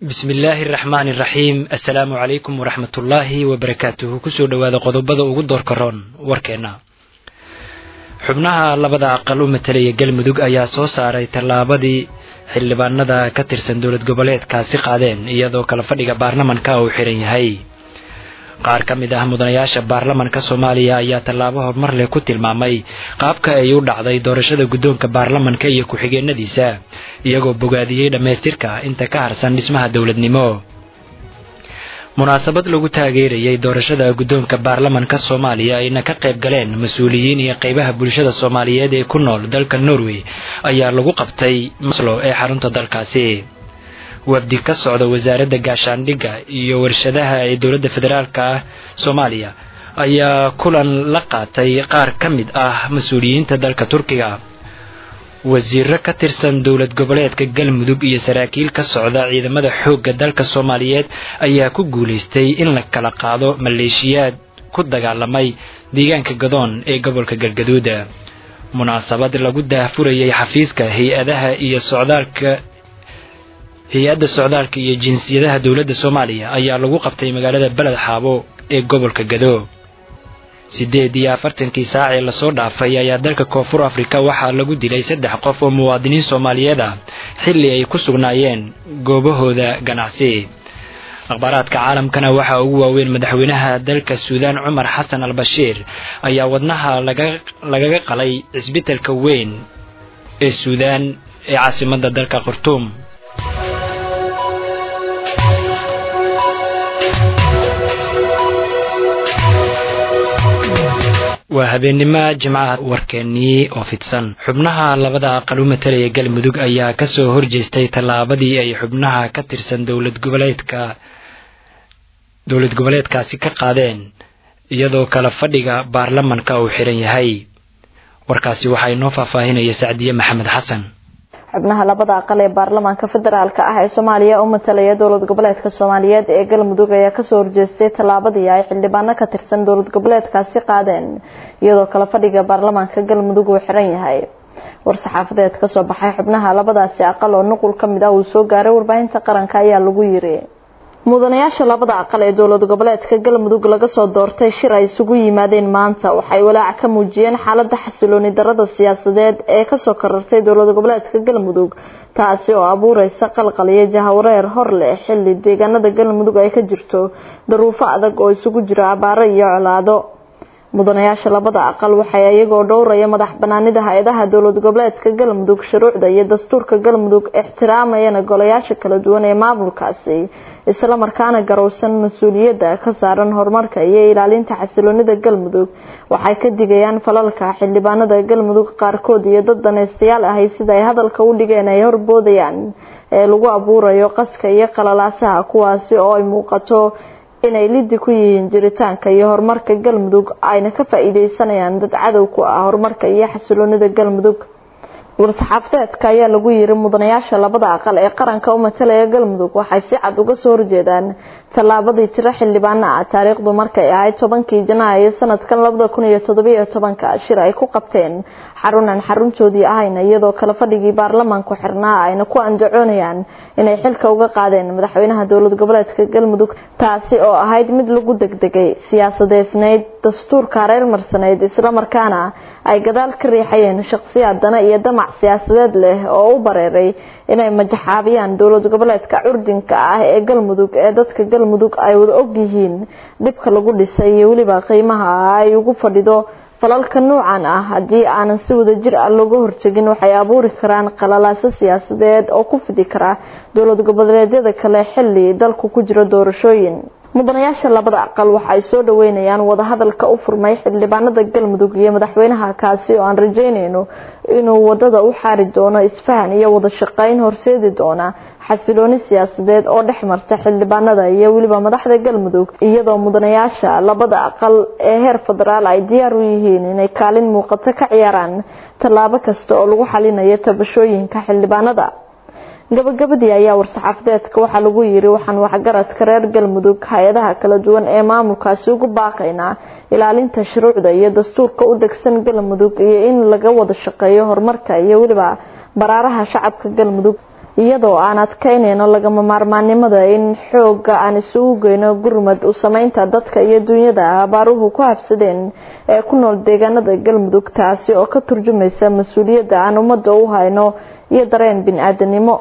bismillaahi araxmaani iraxiim assalaamu calaykum waraxmatullaahi wabarakaatuhu kusoo dhowaada qodobada ugu doorka roon warkeenna xubnaha labada aqal u matalaya galmudug ayaa soo saaray tallaabadii xildhibaanada ka tirsan dowlad goboleedkaasi qaadeen iyadoo kala fadhiga baarlamanka uu xiran yahay qaar ka mid ah mudanayaasha baarlamanka soomaaliya ayaa tallaabo horumar leh ku tilmaamay qaabka ay u dhacday doorashada guddoonka baarlamanka iyo ku-xigeenadiisa iyagoo bogaadiyey dhammaystirka inta ka harsan dhismaha dowladnimo munaasabad lagu taageerayay doorashada guddoonka baarlamanka soomaaliya ayna ka qayb galeen mas-uuliyiin iyo qaybaha bulshada soomaaliyeed ee ku nool dalka norway ayaa lagu qabtay maslo ee xarunta dalkaasi wafdi ka socda wasaaradda gaashaandhigga iyo warshadaha ee dowladda federaalk ah soomaaliya ayaa kulan la qaatay qaar ka mid ah mas-uuliyiinta dalka turkiga wasiiro ka tirsan dowlad goboleedka galmudug iyo saraakiil ka socda ciidamada xoogga dalka soomaaliyeed ayaa ku guulaystay in la kala qaado maleeshiyaad ku dagaalamay deegaanka gadoon ee gobolka galgaduuda munaasabad lagu daahfurayay xafiiska hay-adaha iyo socdaalka hay-adda socdaalka iyo jinsiyadaha dowladda soomaaliya ayaa lagu qabtay magaalada beled xaabo ee gobolka gado siddeed iyo afartankii saac ee lasoo dhaafay ayaa dalka koonfur afrika waxaa lagu dilay saddex qof oo muwaadiniin soomaaliyeed ah xilli ay ku sugnaayeen goobahooda ganacsi akhbaaraadka caalamkana waxaa ugu waaweyn madaxweynaha dalka suudaan cumar xasan al bashiir ayaa wadnaha lagaga qalay cisbitalka weyn ee suudaan ee caasimadda dalka khartuum waa habeennimo jimcaha warkeennii oo fidsan xubnaha labada aqal u matalaya galmudug ayaa kasoo horjeestay tallaabadii ay xubnaha ka tirsan dowlad goboleedka dowlad goboleedkaasi ka qaadeen iyadoo kala fadhiga baarlamanka uu xiran yahay warkaasi waxaa inoo faahfaahinaya sacdiye maxamed xasan xubnaha labada aqal ee baarlamaanka federaalk ah ee soomaaliya u matalaya dowlad goboleedka soomaaliyeed ee galmudug ayaa kasoo horjeestay tallaabadii ay xildhibaano ka tirsan dowlad goboleedkaasi qaadeen iyadoo kala fadhiga baarlamaanka galmudug uu xiran yahay war-saxaafadeed kasoo baxay xubnaha labadaasi aqal oo nuqul kamid ah uu soo gaaray warbaahinta qaranka ayaa lagu yiri mudanayaasha labada aqal ee dowlad goboleedka galmudug laga soo doortay shir ay isugu yimaadeen maanta waxay walaac ka muujiyeen xaalada xasilooni darada siyaasadeed ee kasoo korartay dowlad goboleedka galmudug taasi oo abuureysa qalqal iyo jahawareer hor leh xili deegaanada galmudug ay ka jirto daruufo adag oo isugu jira abaaro iyo colaado mudanayaasha labada aqal waxay iyagoo dhowraya madax banaanida hay-adaha dowlad goboleedka galmudug shuruucda iyo dastuurka galmudug ixtiraamayana golayaasha kala duwan ee maamulkaasi isla markaana garowsan mas-uuliyadda ka saaran horumarka iyo ilaalinta xasiloonida galmudug waxay ka digayaan falalka xildhibaanada galmudug qaarkood iyo dad daneystayaal ahay sida ay hadalka u dhigeen ay horboodayaan ee lagu abuurayo qaska iyo qalalaasaha kuwaasi oo ay muuqato inay lidi ku yihiin jiritaanka iyo horumarka galmudug ayna ka faa-iideysanayaan dad cadow ku ah horumarka iyo xasiloonida galmudug war-saxaafadeedka ayaa lagu yiri mudanayaasha labada aqal ee qaranka u matalaya galmudug waxay si cad uga soo horjeedaan tallaabadii tiro xildhibaano ah taariikhdu markay ahayd tobankii janaayo sanadkan labada kun iyo todobiyo tobanka shir ay ku qabteen xarunan xaruntoodii ahayna iyadoo kala fadhigii baarlamaanku xirnaa ayna ku andacoonayaan inay xilka uga qaadeen madaxweynaha dowlad goboleedka galmudug taasi oo ahayd mid lagu degdegay siyaasadeysnayd dastuurka hareer marsaneyd islamarkaana ay gadaal ka riixayeen shaqsiyaad dana iyo damac siyaasadeed leh oo u bareeray inay majaxaabiyaan dowlad goboleedka curdinka ah ee galmudug ee dadka galmudug ay wada ogyihiin dhibka lagu dhisay iyo weliba qiimaha ay ugu fadhido falalka nuucan ah haddii aanan si wada jir ah looga hortegin waxay abuuri karaan qalalaaso siyaasadeed oo ku fidi kara dowlad goboleedyada kale xili dalku ku jiro doorashooyin mudanayaasha labada aqal waxa ay soo dhaweynayaan wadahadalka u furmay xildhibaanada galmudug iyo madaxweynaha kaasi oo aan rajeynayno inuu wadada u xaari doono isfahan iyo wada shaqeyn horseedi doona xasilooni siyaasadeed oo dhex marta xildhibaanada iyo weliba madaxda galmudug iyadoo mudanayaasha labada aqal ee heer federaal ay diyaar u yihiin inay kaalin muuqato ka ciyaaraan tallaabo kasta oo lagu xalinayo tabashooyinka xildhibaanada gabagabadii ayaa war-saxaafadeedka waxaa lagu yiri waxaan waxgaradka reer galmudug hay-adaha kala duwan ee maamulkaasi ugu baaqaynaa ilaalinta shuruucda iyo dastuurka u degsan galmudug iyo in laga wada shaqeeyo horumarka iyo weliba baraaraha shacabka galmudug iyadoo aan adkaynayno lagama maarmaannimada in xooga aan isugu geyno gurmad u sameynta dadka iyo dunyada abaaruhu ku habsadeen ee ku nool deegaanada galmudug taasi oo ka turjumaysa mas-uuliyadda aan ummadda u hayno iyo dareen bin-aadanimo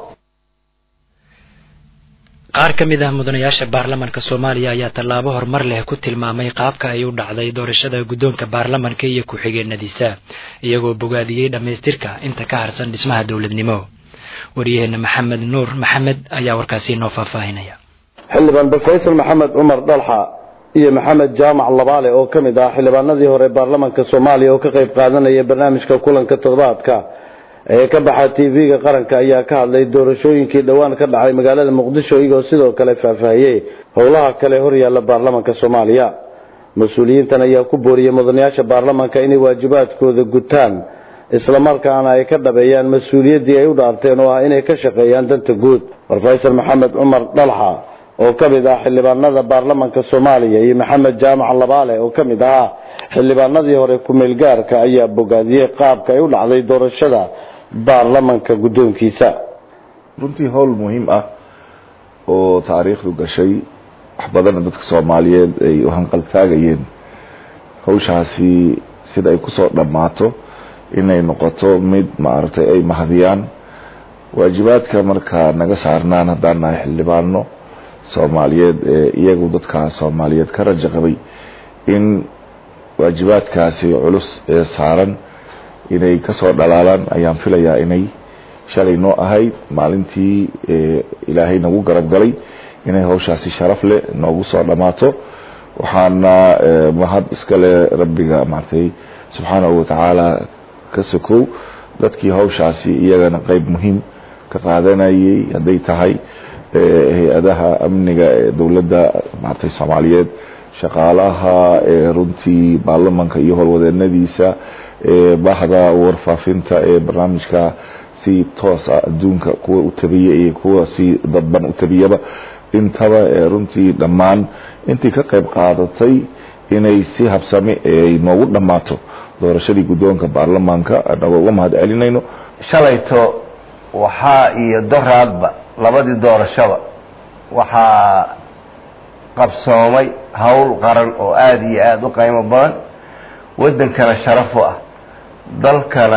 qaar ka mid ah mudanayaasha baarlamanka soomaaliya ayaa tallaabo horumar leh ku tilmaamay qaabka ay u dhacday doorashada guddoonka baarlamanka iyo ku-xigeenadiisa iyagoo bogaadiyey dhammaystirka inta ka harsan dhismaha dowladnimo waryaheena maxamed nuur maxamed ayaa warkaasi noo faahfaahinaya xildhibaan bafaysal maxamed cumar dhalxa iyo maxamed jaamac labaale oo ka mid ah xildhibaanadii hore baarlamanka soomaaliya oo ka qayb qaadanaya barnaamijka kulanka toddobaadka ee ka baxa tv-ga qaranka ayaa ka hadlay doorashooyinkii dhowaan ka dhacay magaalada muqdisho iyagoo sidoo kale faahfaahiyey howlaha kale horyaalla baarlamanka soomaaliya mas-uuliyiintan ayaa ku booriyey mudanayaasha baarlamanka inay waajibaadkooda gutaan islamarkaana ay ka dhabeeyaan mas-uuliyaddii ay u dhaarteen oo ah inay ka shaqeeyaan danta guud rofesor maxamed cumar dhalxa oo ka mid ah xildhibaanada baarlamanka soomaaliya iyo maxamed jaamac labaale oo ka mid ahaa xildhibaanadii hore ku-meelgaarka ayaa bogaadiyey qaabka ay u dhacday doorashada baarlamanka guddoonkiisa runtii howl muhiim ah oo taariikhdu gashay wax badanna dadka soomaaliyeed ay u hanqaltaagayeen hawshaasi sida ay kusoo dhammaato inay noqoto mid maaragtay ay mahadiyaan waajibaadka markaa naga saarnaan haddaan nahay xildhibaano soomaaliyeed ee iyagu dadka soomaaliyeed ka raja qabay in waajibaadkaasi culus ee saaran inay kasoo dhalaalaan ayaan filayaa inay shalay noo ahayd maalintii ilaahay nagu garab galay inay hawshaasi sharaf leh noogu soo dhammaato waxaana mahad iskale rabbiga maaragtay subxaanahu watacaala ka sokow dadkii hawshaasi iyagana qeyb muhiim ka qaadanayay hadday tahay hay-adaha amniga ee dowladda maaragtay soomaaliyeed shaqaalaha runtii baarlamanka iyo howlwadeenadiisa bahda warfaafinta ee barnaamijka si toos ah adduunka kuwa u tabiya iyo kuwa si dadban u tabiyaba intaba runtii dhammaan intii ka qayb qaadatay inay si habsami ay noogu dhammaato doorashadii guddoonka baarlamaanka anagoo uga mahad celinayno shalayto waxaa iyo doraadba labadii doorashaba waxaa qabsoomay howl qaran oo aada iyo aada u qiimo badan waddankana sharaf u ah dalkana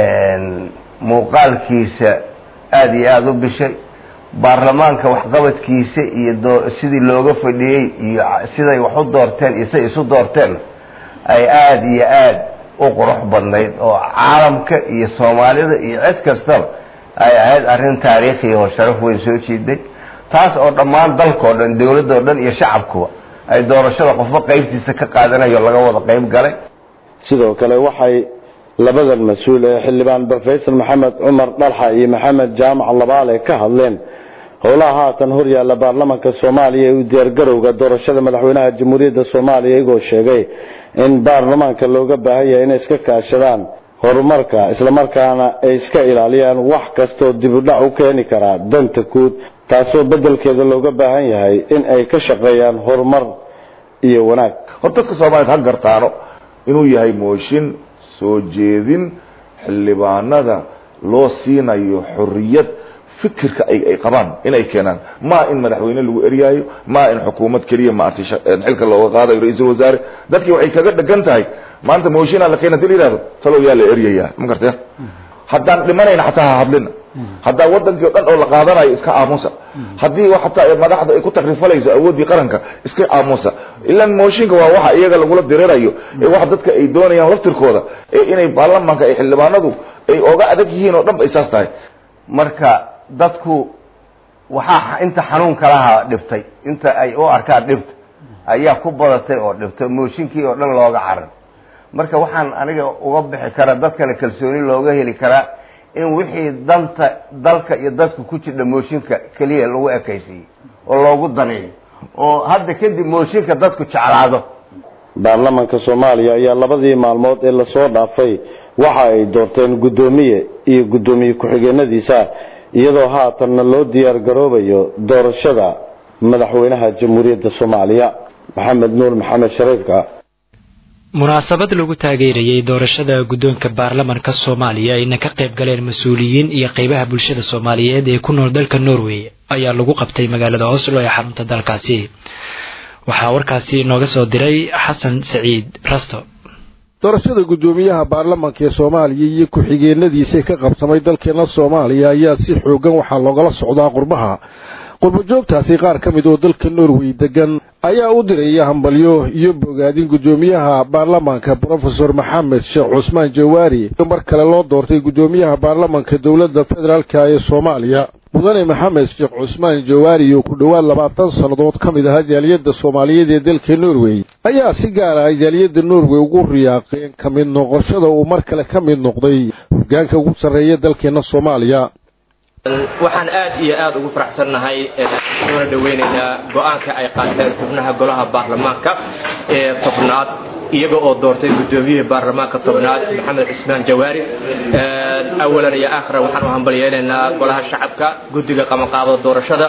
muuqaalkiisa aada iyo aada u bishay baarlamaanka waxqabadkiisa iyo sidii looga fadhiyey iyo siday wax u doorteen iyo siday isu doorteen ay aada iyo aada u qurux badnayd oo caalamka iyo soomaalida iyo cid kastaba ay ahayd arrin taariikhiya oo sharaf weyn soo jiiday taas oo dhammaan dalkao dhan dowladoo dhan iyo shacabkuba ay doorashada qofba qaybtiisa ka qaadanayo laga wada qayb galay sidoo kale waxay labadan mas-uul ee xildhibaan brofesor maxamed cumar dhalxa iyo maxamed jaamac labaale ka hadleen howlaha haatan horyaalla baarlamanka soomaaliya ee u diyaargarowga doorashada madaxweynaha jamhuuriyadda soomaaliya iyagoo sheegay in baarlamaanka looga baahan yahay inay iska kaashadaan horumarka islamarkaana ay iska ilaaliyaan wax kastoo dibudhac u keeni karaa danta guud taasoo beddelkeeda looga baahan yahay in ay ka shaqeeyaan horumar iyo wanaag hor dadka soomaaliyed ha gartaano inuu yahay mooshin soo jeedin xildhibaanada loo siinayo xorriyad fikirka ay qabaan inay keenaan ma in madaxweyne lagu eryaayo ma in xukuumad keliya maartay xilka looga qaadayo ra-iisul wasaare dadkii waxay kaga dhegan tahay maanta mooshinaa la keena hadii la yihahdo talow yaa la eryayaa ma gartaya haddaan dhimanayna xataa ha hadlina haddaa wadankii o dhan oo la qaadanayo iska aamusa haddii xataa madaxda ay ku takrifalayso awooddii qaranka iska aamusa ilan mooshinka waa waxa iyaga lagula dirirayo ee waxa dadka ay doonayaan laftirkooda ee inay baarlamaanka ay xildhibaanadu ay oga adag yihiin oo dhan ba ay saas tahay marka dadku waxaa inta xanuunka lahaa dhibtay inta ay u arkaan dhibta ayaa ku badatay oo dhibtay mooshinkii oo dhan looga carar marka waxaan aniga uga bixi karaa dadkana kalsooni looga heli karaa in wixii danta dalka iyo dadka ku jidha mooshinka keliya lagu ekaysiiyo oo loogu daneeyo oo hadda kadib mooshinka dadku jeclaado baarlamanka soomaaliya ayaa labadii maalmood ee lasoo dhaafay waxa ay doorteen guddoomiye iyo guddoomiye ku-xigeenadiisa iyadoo haatanna loo diyaar garoobayo doorashada madaxweynaha jamhuuriyadda soomaaliya maxamed nuur maxamed shariifka munaasabad lagu taageerayay doorashada guddoonka baarlamanka soomaaliya ayna ka qayb galeen mas-uuliyiin iyo qeybaha bulshada soomaaliyeed ee ku nool dalka norway ayaa lagu qabtay magaalada oslo ee xarunta dalkaasi waxaa warkaasi inooga soo diray xasan saciid rasto doorashada guddoomiyaha baarlamanka ee soomaaliya iyo ku-xigeenadiisii ka qabsamay dalkeena soomaaliya ayaa si xoogan waxaa loogala socdaa qurbaha qurbajoogtaasi qaar ka mid oo dalka norway degan ayaa u diraya hambalyo iyo bogaadin guddoomiyaha baarlamanka brofesor maxamed sheekh cusmaan jawaari mar kale loo doortay guddoomiyaha baarlamanka dowladda federaalka ee soomaaliya mudane maxamed sheekh cusmaan jawaari oo ku dhowaad labaatan sannadood ka mid ahaa jaaliyadda soomaaliyeed ee dalka norway ayaa si gaar ah jaaliyadda norway ugu riyaaqeen ka mid noqoshada uu mar kale ka mid noqday hoggaanka ugu sarreeya dalkeenna soomaaliya waxaan aad iyo aad ugu faraxsannahay soona dhoweynaynaa go-aanka ay qaateen xubnaha golaha baarlamaanka ee tobnaad iyaga oo doortay guddoomiyihii baarlamaanka tobnaad maxamed cismaan jawaari awalan iyo aakhiran waxaan u hambalyeynaynaa golaha shacabka guddiga qabanqaabada doorashada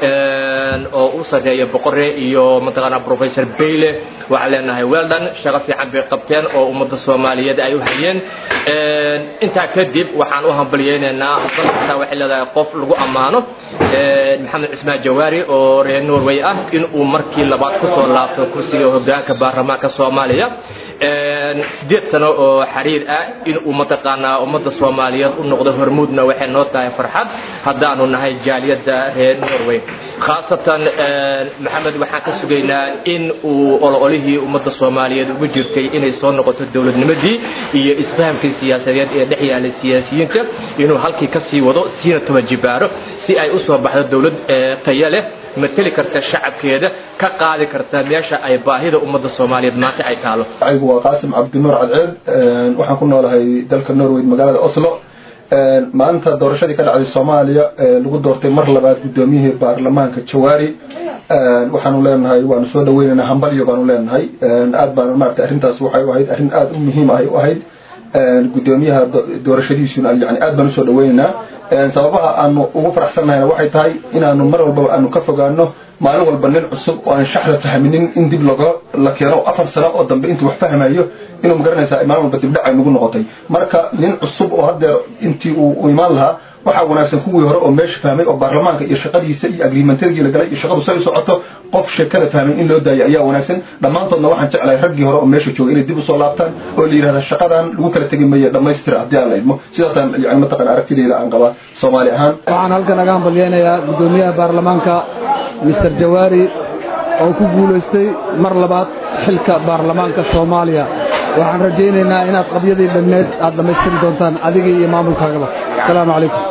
oo u sarreeya boqore iyo mataqaanaa professor bayle waxaan leenahay weldon shaqo fiican bay qabteen oo ummadda soomaaliyeed ay u hayeen intaa kadib waxaan u hambalyeynaynaa dalkasta waxay leedahay qof lagu ammaano maxamed cismaan jawaari oo reer norway ah in uu markii labaad kusoo laabto kursiga hoggaanka baarlamaanka soomaaliya sideed sano oo xiriir ah in uu mataqaanaa ummadda soomaaliyeed u noqdo hormuudna waxay noo tahay farxad haddaanu nahay jaaliyadda reer norway khaasatan maxamed waxaan ka sugaynaa in uu ololihii ummadda soomaaliyeed ugu jirtay inay soo noqoto dowladnimadii iyo isfahamkii siyaasadeed ee dhex yaalay siyaasiyiinta inuu halkii ka sii wado siina toban jibaaro si ay u soo baxdo dowlad taya leh mateli karta shacabkeeda ka qaadi karta meesha ay baahida ummadda soomaaliyeed maanta ay taalo aygu waa qaasim cabdinuur cadceed waxaan ku noolahay dalka norway magaalada oslo maanta doorashadii ka dhacday soomaaliya lagu doortay mar labaad guddoomiyihii baarlamaanka jawaari waxaanu leenahay waanu soo dhaweynaynaa hambalyo baanu leenahay aad baan maarata arrintaas waxay u ahayd arrin aad u muhiim ahay u ahayd guddoomiyaha doorashadiisuna yani aad baan usoo dhaweynaynaa sababaha aanu ugu faraxsannahayna waxay tahay inaanu mar walbaba aanu ka fogaano maalin walba nin cusub oo aan shaxda fahminin in dib loga la keeno afar sano oo dambe intuu wax fahmayo inuu magaranaysaa maalin walba dibdhacay nagu noqotay marka nin cusub oo haddeer intii uu imaan lahaa waxaa wanaagsan kuwii hore oo meesha fahmay oo baarlamaanka iyo shaqadiisa iyo agriimantarigii la galay iyo shaqadu say u socoto qof sheekada fahmay in loo daayo ayaa wanaagsan dhammaantoodna waxaan jeclahay raggii hore oo meesha joogay inay dib usoo laabtaan oo la yidhahda shaqadan lagu kala tegi maye dhammaystira haddii aan la idmo sidaasaan yani mataqan aragtideyda aan qabaa soomaali ahaan waxaan halkan naga hambalyeynayaa guddoomiyaha baarlamaanka mister jawaari oo ku guulaystay mar labaad xilka baarlamaanka soomaaliya waxaan rajaynaynaa inaad qabyadii dhammeed aad dhammaystiri doontaan adigii iyo maamulkaagaba asalaamu calaykum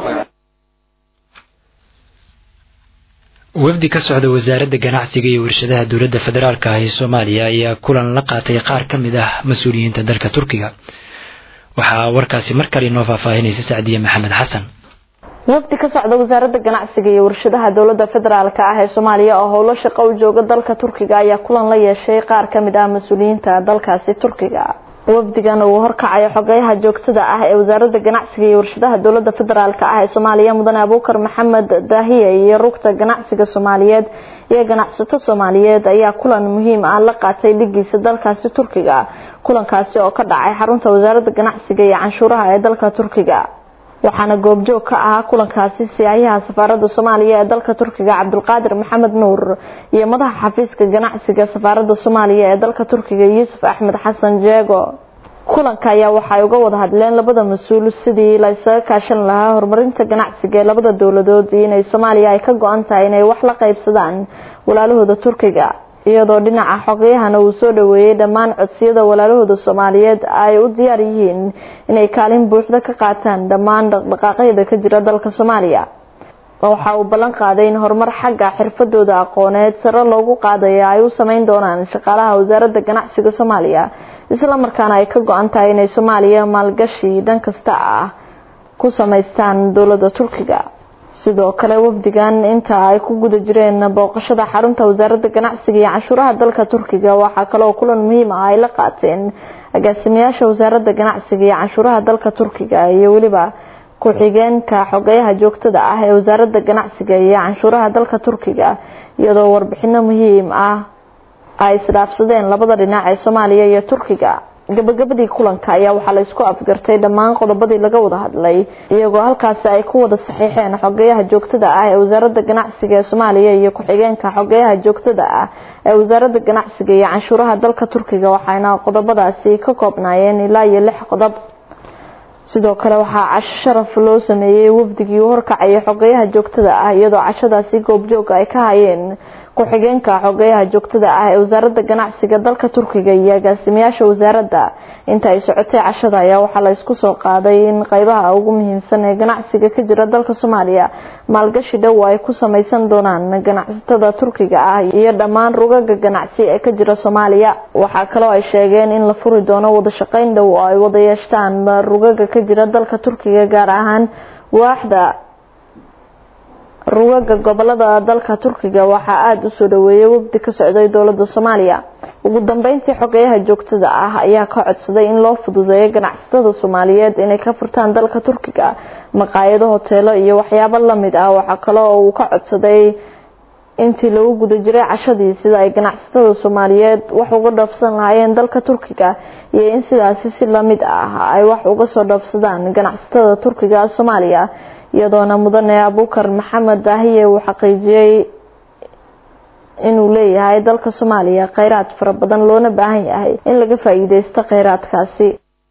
wafdi ka socda wasaaradda ganacsiga iyo warshadaha dowladda federaalka ah ee soomaaliya ayaa kulan la qaatay qaar ka mid ah mas-uuliyiinta dalka turkiga waxaa warkaasi mar kale inoo faahfaahinaysa sacdiye maxamed xasan wafdi ka socda wasaaradda ganacsiga iyo warshadaha dowladda federaalka ah ee soomaaliya oo howlo shaqo u jooga dalka turkiga ayaa kulan la yeeshay qaar ka mid ah mas-uuliyiinta dalkaasi turkiga wafdigan uu horkacayo xogeyaha joogtada ah ee wasaaradda ganacsiga iyo warshadaha dowladda federaalk ah ee soomaaliya mudane abuukar maxamed daahiye iyo rugta ganacsiga soomaaliyeed iyo ganacsato soomaaliyeed ayaa kulan muhiim ah la qaatay dhigiisa dalkaasi turkiga kulankaasi oo ka dhacay xarunta wasaaradda ganacsiga iyo canshuuraha ee dalka turkiga waxaana goobjoog ka ahaa kulankaasi siyaayaha safaaradda soomaaliya ee dalka turkiga cabdulqaadir maxamed nuur iyo madaxa xafiiska ganacsiga safaaradda soomaaliya ee dalka turkiga yuusuf axmed xasan jeego kulanka ayaa waxay uga wada hadleen labada mas-uul sidii la isaga kaashan lahaa horumarinta ganacsiga ee labada dowladood iyo inay soomaaliya ay ka go-an tahay inay wax la qaybsadaan walaalahooda turkiga iyadoo dhinaca xogayahana uu soo dhaweeyey dhammaan codsiyada walaalahooda soomaaliyeed ay u diyaar yihiin inay kaalin buuxda ka qaataan dhammaan dhaqdhaqaaqyada ka jira dalka soomaaliya waxa uu ballan qaaday in horumar xagga xirfadooda aqooneed sare loogu qaadaya ay u sameyn doonaan shaqaalaha wasaaradda ganacsiga soomaaliya islamarkaana ay ka go-an tahay inay soomaaliya maalgashi dhan kasta ah ku samaystaan dowladda turkiga sidoo kale wafdigan inta ay ku guda jireen booqashada xarunta wasaaradda ganacsiga iyo canshuuraha dalka turkiga waxaa kaloo kulan muhiim ah ay la qaateen agaasimayaasha wasaaradda ganacsiga iyo canshuuraha dalka turkiga iyo weliba ku-xigeenka xogeyaha joogtada ah ee wasaaradda ganacsiga iyo canshuuraha dalka turkiga iyadoo warbixino muhiim ah ay isdhaafsadeen labada dhinac ee soomaaliya iyo turkiga gabagabadii kulanka ayaa waxaa la isku afgartay dhammaan qodobadii laga wada hadlay iyagoo halkaasi ay ku wada saxiixeen xogeyaha joogtada ah ee wasaaradda ganacsiga ee soomaaliya iyo ku-xigeenka xogeyaha joogtada ah ee wasaaradda ganacsiga iyo canshuuraha dalka turkiga waxayna qodobadaasi ka koobnaayeen ilaa iyo lix qodob sidoo kale waxaa casho sharaf loo sameeyey wafdigii u horkacayay xogeyaha joogtada ah iyadoo cashadaasi goobjoog ay ka hayeen ku-xigeenka xogeyaha joogtada ah ee wasaaradda ganacsiga dalka turkiga iyo agaasimayaasha wasaaradda inta ay socotay cashada ayaa waxaa la isku soo qaaday in qeybaha ugu muhiimsan ee ganacsiga ka jira dalka soomaaliya maalgashi dhow ay ku sameysan doonaan ganacsatada turkiga ah iyo dhammaan rugaga ganacsi ee ka jira soomaaliya waxaa kaloo ay sheegeen in la furi doono wadashaqeyn dhow oo ay wada yeeshtaan rugaga ka jira dalka turkiga gaar ahaan waaxda rugaga gobolada dalka turkiga waxaa aada u soo dhaweeyay wafdi ka socday dowlada soomaaliya ugu dambeyntii xogeyaha joogtada ah ayaa ka codsaday in loo fududeeyo ganacsatada soomaaliyeed inay ka furtaan dalka turkiga maqaayado hoteelo iyo waxyaabo lamid ah waxaa kale oo uu ka codsaday intii lagu guda jiray cashadii sida ay ganacsatada soomaaliyeed wax uga dhoofsan lahaayeen dalka turkiga iyo in sidaasi si lamid ah ay wax uga soo dhoofsadaan ganacsatada turkiga soomaaliya iyadoona mudane abukar maxamed daahiye uu xaqiijiyey inuu leeyahay dalka soomaaliya kheyraad fara badan loona baahan yahay in laga faa-iideysto kheyraadkaasi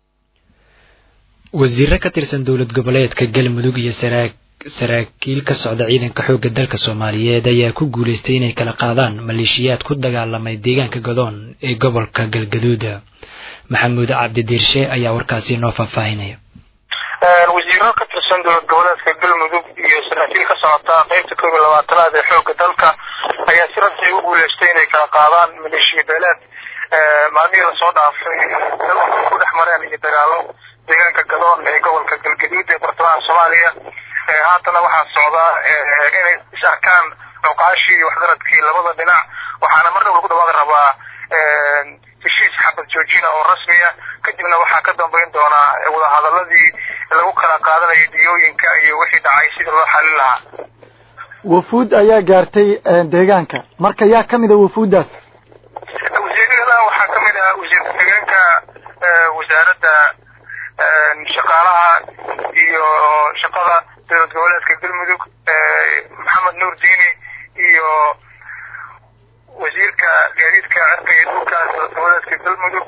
wasiiro ka tirsan dowlad goboleedka galmudug iyo saraakiil ka socda ciidanka xoogga dalka soomaaliyeed ayaa ku guuleystay inay kala qaadaan maleeshiyaad ku dagaalamay deegaanka godoon ee gobolka galgaduud maxamuud cabdi diirshe ayaa warkaasi noo faahfaahinaya wasiiro ka tirsan dowlad goboleedka galmudug iyo saraakiil ka socota qeybta koob iyo labaatanaad ee xoogga dalka ayaa si rasmi u guuleystay inay kala qaadaan maleeshiya beeleed maalmihii lasoo dhaafay ku dhex mareen iyo dagaalo deegaanka gadoon ee gobolka galgaduud ee bartamaha soomaaliya haatana waxaa socdaa inay is arkaan cuqaashii iyo waxgaradkii labada dhinac waxaana mar dhow lagu dhawaaqi rabaa heshiis xabad joojina oo rasmiya kadibna waxaa ka dambeyn doonaa wadahadaladii lagu kala qaadanayay diyooyinka iyo wixii dhacay sidii loo xalin lahaa wafuud ayaa gaartay deegaanka marka yaa kamid a wafuuddaas wasiirada waxaa kamid ah wasiir ku-xigeenka wasaaradda shaqaalaha iyo shaqada dowlad goboleedka galmudug maxamed nuur diini iyo wasiirka gaadiidka cirka iyo dhulka dowlad goboleedka galmudug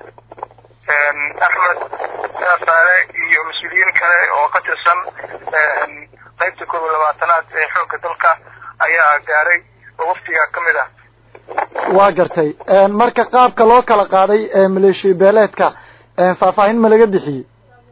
axmed saasaale iyo mas-uuliyiin kale oo ka tirsan qeybta koob iyo labaatanaad ee xoogga dalka ayaa gaaray oo waftiga ka mid ah waa gartay marka qaabka loo kala qaaday maleeshiya beeleedka faahfaahin ma laga bixiyey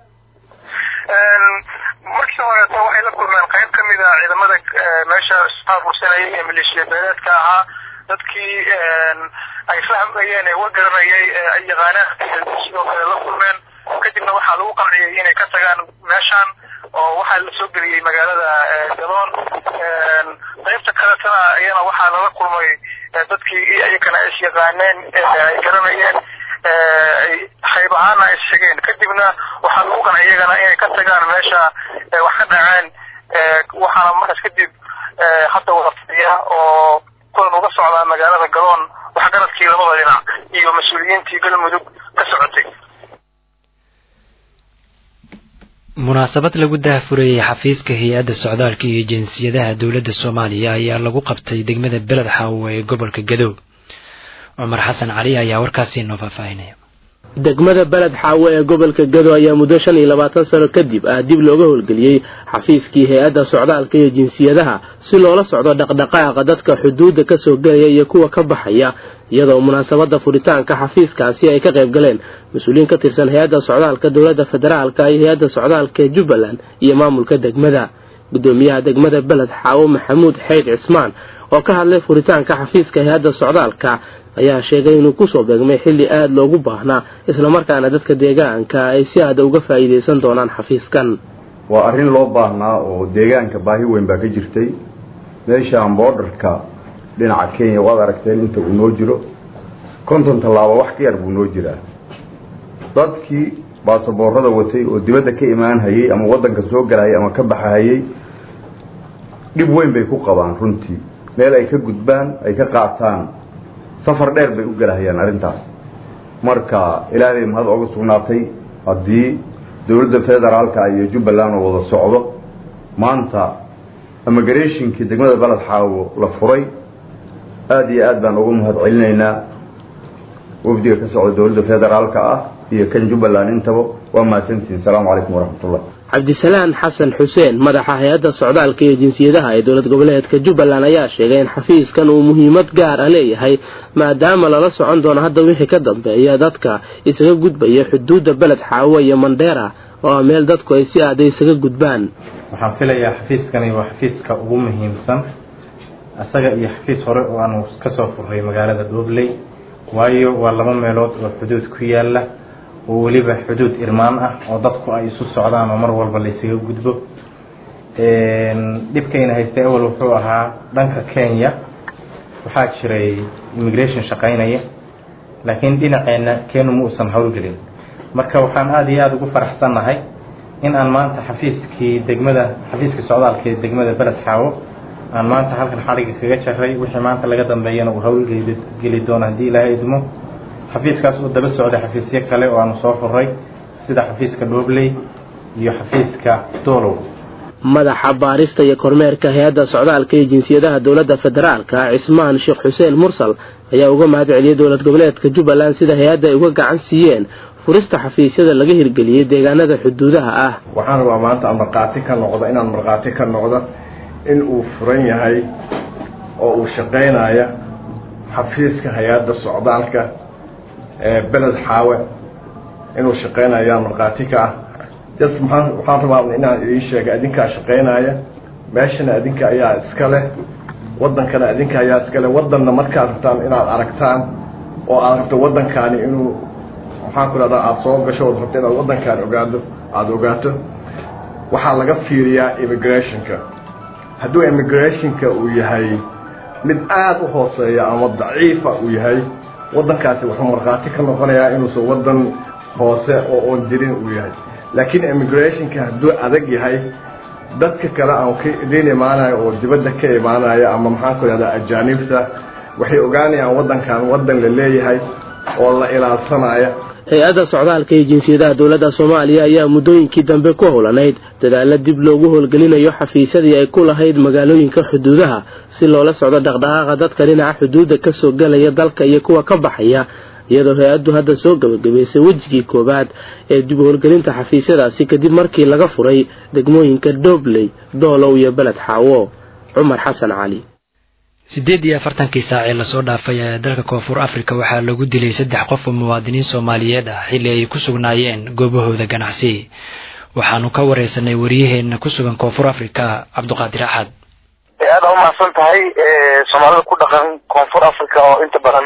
markii horeeto waxay la kulmeen qayb ka mid a ciidamada meesha isqaafursanayay ee maleeshiya beeleedka ahaa dadkii ay fahmayeen ee wagaranayay ay yaqaanaan sidoo kale la kulmeen kadibna waxaa lagu qanciyay inay ka tagaan meeshaan oo waxaa la soo geliyey magaalada gadoon qaybta kaletana iyana waxaa lala kulmay dadkii iyakana is yaqaaneen ay garanayeen hayb ahaana ay shegeen kadibna waxaa lagu qanciyay iyagana inay ka tagaan meesha wax ka dhaceen waxaana markaas kadib hadda wada fadhiya oo kulan uga socdaa magaalada gadoon waxgaradkii labada dhinac iyo mas-uuliyiintii galmudug ka socotay munaasabad lagu daahfurayey xafiiska hay-adda socdaalka iyo jinsiyadaha dowladda soomaaliya ayaa lagu qabtay degmada beled xaawo ee gobolka gadow cumar xasan cali ayaa warkaasi noo faahfaahinaya degmada beled xaawo ee gobolka gado ayaa muddo shan iyo labaatan sano kadib ah dib looga howlgeliyey xafiiskii hay-adda socdaalka iyo jinsiyadaha si loola socdo dhaqdhaqaaqa dadka xuduudda ka soo gelaya iyo kuwa ka baxaya iyadoo munaasabadda furitaanka xafiiskaasi ay ka qayb galeen mas-uuliyiin ka tirsan hay-adda socdaalka dowladda federaalka iyo hay-adda socdaalka ee jubbaland iyo maamulka degmada gudoomiyaha degmada beled xaawo maxamuud xeyd cismaan oo ka hadlay furitaanka xafiiska hay-adda socdaalka ayaa sheegay inuu kusoo beegmay xilli aada loogu baahnaa islamarkaana dadka deegaanka ay si aada uga faa'iidaysan doonaan xafiiskan waa arrin loo baahnaa oo deegaanka baahi weyn baa ka jirtay meeshaan boodharka dhinaca kenya waad aragteen inta uu noo jiro konton tallaabo wax ka yar buu noo jiraa dadkii baasaboorada watay oo dibadda ka imaanhayey ama waddanka soo galahayay ama ka baxahayey dhib weyn bay ku qabaan runtii meel ay ka gudbaan ay ka qaataan safar dheer bay u gelahayaan arrintaas marka ilaahay mahad oga sugnaatay haddii dowladda federaalka iyo jubbaland oo wada socdo maanta immigrationkii degmada baled xaawo la furay aada iyo aad baan ugu mahad celinaynaa wafdiga ka socda dowladda federaalka ah iyo kan jubbaland intaba waa mahadsantihin asalaamu calaykum waraxmatullah cabdisalaan xasan xuseen madaxa hay-adda socdaalka iyo jinsiyadaha ee dowlad goboleedka jubbaland ayaa sheegay in xafiiskan uu muhiimad gaar ah leeyahay maadaama lala socon doono hadda wixii ka dambeeya dadka isaga gudbaya xuduudda beled xaawo iyo mandheera oo ah meel dadku ay si aaday isaga gudbaan waxaan filayaa xafiiskani waa xafiiska ugu muhiimsan isaga iyo xafiis hore oo aanu kasoo furnay magaalada dhobley waayo waa laba meelood oo xuduud ku yaala oo weliba xuduud irmaan ah oo dadku ay isu socdaan oo mar walba laysaga gudbo dhibkayna haystay awal wuxuu ahaa dhanka kenya waxaa jiray immigration shaqaynaya laakiin dhinaceenna kenu ma uusan howlgelin marka waxaan aada iyo aada ugu faraxsannahay in aan maanta xafiiskii degmada xafiiskii socdaalka ee degmada beled xaawo aan maanta halkan xadhigga kaga jaray wixii maanta laga dambeeyana uu howlgeli doono haddii ilaahay idmo xafiiskaas oo daba socday xafiisyo kale oo aanu soo furray sida xafiiska dhobley iyo xafiiska doolow madaxa baarista iyo kormeerka hay-adda socdaalka iyo jinsiyadaha dowladda federaalka cismaan sheekh xuseen mursal ayaa uga mahad celiyey dowlad goboleedka jubbaland sida hay-adda ay uga gacan siiyeen furista xafiisyada laga hirgeliyey deegaanada xuduudaha ah waxaan rabaa maanta aan markhaati ka noqdo inaan markhaati ka noqdo in uu furan yahay oo uu shaqaynaya xafiiska hay-adda socdaalka ee beled xaawe inuu shaqaynaya markhaati ka ah jas maxaan waxaan rabaa inaan idiin sheega adinkaa shaqaynaya meeshana adinka ayaa iska leh waddankana adinka ayaa iska leh waddanna markaad rabtaan inaad aragtaan oo aad rabto waddankaani inuu maxaan ku rahdaa aada soo gasho ood rabto inaad waddankaani ogaado aada ogaato waxaa laga fiiriyaa immigrationka hadduu immigrationka uu yahay mid aada u hooseeya ama daciifa uu yahay waddankaasi wuxuu markhaati ka noqonayaa inuusan waddan hoose oo oon jirin uu yahay laakiin immigrationka hadduu adag yahay dadka kale aan ka idiin imaanayo oo dibadda ka imaanaya ama maxaan ku ihahdaa ajaanibta waxay ogaanayaan waddankan waddan la leeyahay oo la ilaalsanaya hay-adda socdaalka iyo jinsiyadaha dowladda soomaaliya ayaa muddooyinkii dambe ku howlanayd dadaalo dib loogu howlgelinayo xafiisyadii ay ku lahayd magaalooyinka xuduudaha si loola socdo dhaqdhaqaaqa dadka dhinaca xuduudda kasoo gelaya dalka iyo kuwa ka baxaya iyadoo hay-addu hadda soo gabagabaysay wejigii koowaad ee dib howlgelinta xafiisyadaasi kadib markii laga furay degmooyinka doobley doolow iyo beled xaawo cumar xasan cali siddeed iyo afartankii saac ee lasoo dhaafay ee dalka koonfur afrika waxaa lagu dilay saddex qof oo muwaadiniin soomaaliyeed ah xilli ay ku sugnaayeen goobahooda ganacsi waxaanu ka wareysanay waryaheena ku sugan koonfur afrika cabduqaadir axad aada umahadsan tahay soomaalida ku dhaqan koonfur africa oo inta badan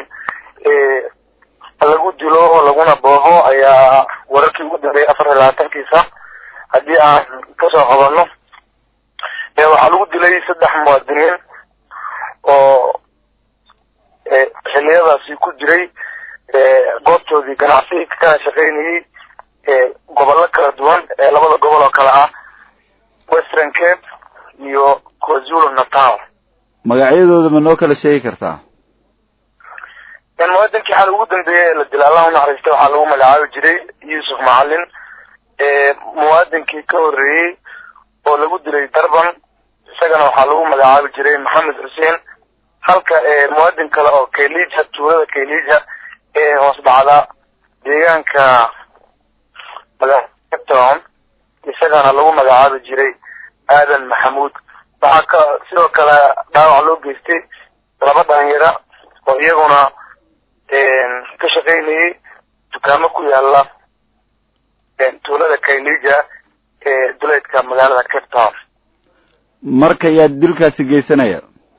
lagu dilo oo laguna booho ayaa wararkii ugu dambeeyay afar iyo labaatankiisa haddii aan kasoo qabanno waxaa lagu dilay saddex muwaadiniin oo xiliyadaasi ku jiray goobtoodii ganacsi kana shaqaynayay gobollo kala duwan ee labada gobol oo kale ah western cape iyo kwazulu natal magacyadooda ma noo kala sheegi kartaa muwaadinkii xal ugu dambeeyay ee la dilay allah unaxariistay waxaa lagu magacaabi jiray yuusuf macalin muwaadinkii ka horreeyey oo lagu dilay darban isagana waxaa lagu magacaabi jiray maxamed xuseen halka muwaadin kale oo kaylija tuulada kaylija ee hoos dhacda deegaanka town isagana lagu magacaabi jiray aadan maxamuud waxaa ka sidoo kale dhaawac loo geystay laba dhalinyara oo iyaguna ka shaqaynayay dukaamo ku yaala tuulada kaylija ee duleedka magaalada cape town marka yaa dilkaasi geysanaya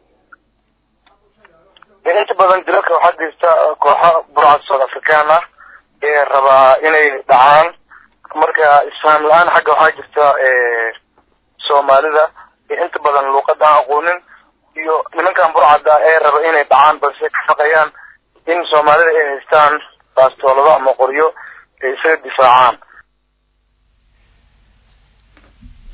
inta badan dilalka waxaa geysta kooxo burcad south african ah ee rabaa inay dhacaan marka isfaam la-aan xagga waxaa jirta soomaalida inta badan luuqada aan aqoonin iyo nimankan burcadda ee raba inay dhacaan balse ka shaqeeyaan in soomaalida ay haystaan baastoolado ama qoryo ay isaga difaacaan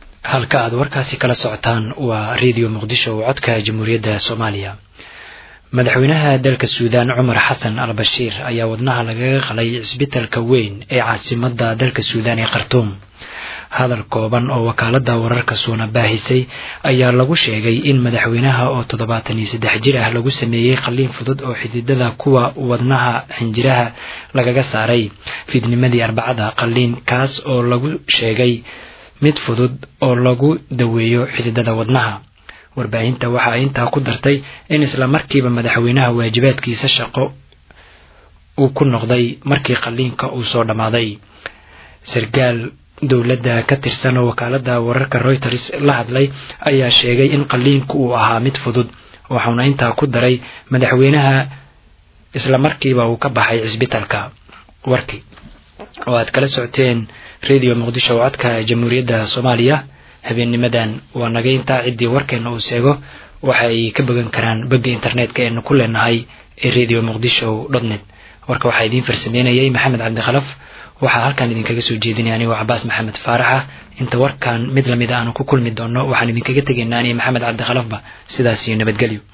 halka aad warkaasi kala socotaan waa radio muqdisho oo codka jamhuuriyadda soomaaliya madaxweynaha dalka suudaan cumar xasan al bashiir ayaa wadnaha lagaga qalay cisbitalka weyn ee caasimada dalka suudaan ee khartuum hadal kooban oo wakaalada wararka suuna baahisay ayaa lagu sheegay in madaxweynaha oo toddobaatan iyo saddex jir ah lagu sameeyey qalliin fudud oo xididada kuwa wadnaha xinjiraha lagaga saaray fiidnimadii arbacada qalliin kaas oo lagu sheegay mid fudud oo lagu daweeyo xididada wadnaha warbaahinta waxa ay intaa ku dartay in isla markiiba madaxweynaha waajibaadkiisa shaqo uu ku noqday markii qalliinka uu soo dhammaaday sarkaal dowladda ka tirsan oo wakaalada wararka reuters la hadlay ayaa sheegay in qalliinku uu ahaa mid fudud waxauna intaa ku daray madaxweynaha isla markiiba uu ka baxay cisbitalka warkii oo aad kala socoteen radio muqdisho oo codka jamhuuriyadda soomaaliya habeennimadan waa naga intaa ciddii warkeena uu seego waxa ay ka bogan karaan bogga internetka eenu ku leenahay ee radio muqdisho dot net warka waxaa idiin farsameynayay maxamed cabdikhalaf waxaa halkan idinkaga soo jeedinaya anigoo cabaas maxamed faaraxa inta warkan mid lamid a aanu ku kulmi doono waxaan idinkaga tegaynaa aniga maxamed cabdikhalafba sidaas iyo nabadgelyo